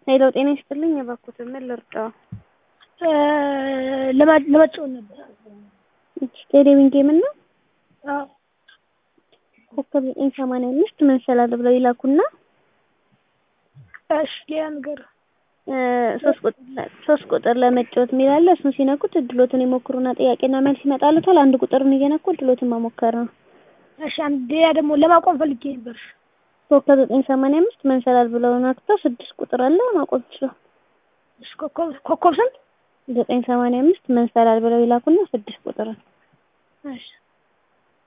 ሄሎ ጤና ይስጥልኝ እባክዎትን ምን ልርዳዎ? ለመጫወት ነበር። ቴሌቪዥን ጌም እና አዎ ኮከብ ዘጠኝ ሰማንያ አምስት መሰላል ብለው ይላኩና እሺ ሌላ ነገር ሶስት ቁጥር ሶስት ቁጥር ለመጫወት የሚል አለ እሱን ሲነኩት እድሎትን ይሞክሩና ጥያቄና መልስ ይመጣልዎታል አንድ ቁጥርን እየነኩ እድሎትን መሞከር ነው። እሺ አንድ ሌላ ደግሞ ለማቆም ፈልጌ ነበር። ኮከብ ዘጠኝ ሰማንያ አምስት መንሰላል ብለው ነክተው ስድስት ቁጥር አለ ማቆም ይችላል። እሺ ኮከብ ኮከብ ስንት? ዘጠኝ ሰማንያ አምስት መንሰላል ብለው ይላኩና ስድስት ቁጥርን እሺ